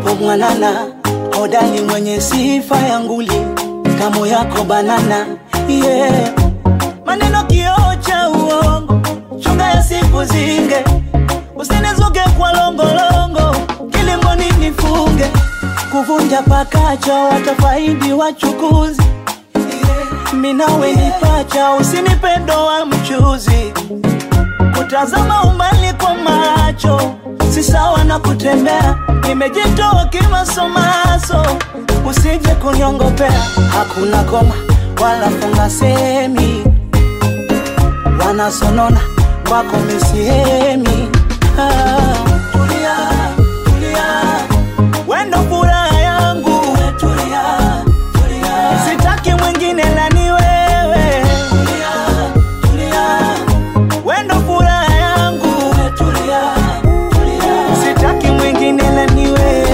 umwanana hodali mwenye sifa ya nguli kamo yako banana yeah. maneno kioo cha uongo chunga ya siku zinge usinizuke kwa longolongo kilingoni nifunge kuvunja pakacha watafaidi wachukuzi yeah. minawe nipacha usinipedo wa mchuzi kutazama umbali kwa macho si sawa na kutembea nimejitoa kimasomaso usije kunyongopea hakuna koma wala funga semi wanasonona kwako misihemi ah, tulia, tulia. wendo furaha yangu tulia, tulia. sitaki mwingine lani wewe tulia, tulia. wendo furaha yangu tulia, tulia. sitaki mwingine lani wewe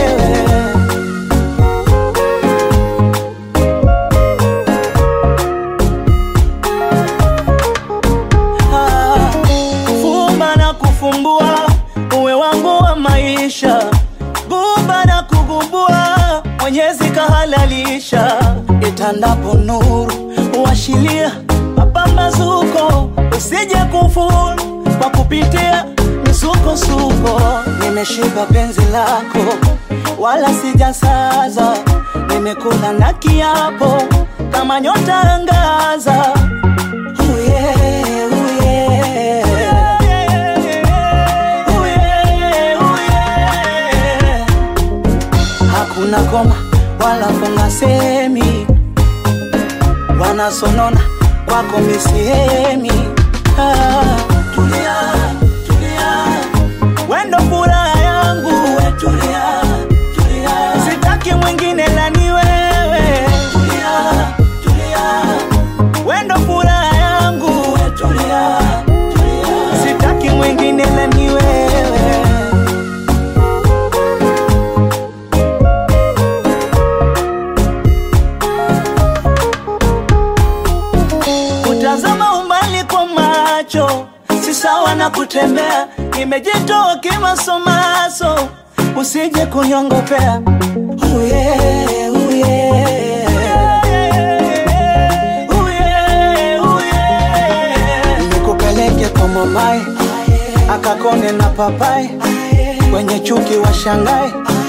Ah, fumba na kufumbua uwe wangu wa maisha gumba na kugumbua mwenyezi kahalalisha itandapo nuru uashilia mapambazuko usije kufuru kwa kupitia misukosuko nimeshiba penzi lako wala sijasaza nimekula na kiapo kama nyota angaza Ooh yeah, ooh yeah. Ooh yeah, ooh yeah. hakuna koma wala funga semi wanasonona kwako misihemi ah, tulia, tulia. wendo furaha yangu tulia, tulia. sitaki mwingine lani wewe tulia, tulia. wendo furaha yangu tulia, tulia. sitaki mwingine lani wewe kutazama umbali kwa macho si sawa na kutembea nimejitoa kimasomaso usije kunyongopea Ooh yeah, ooh yeah. Ooh yeah, ooh yeah. nikupeleke kwa mamae akakone na papai kwenye chuki wa shangae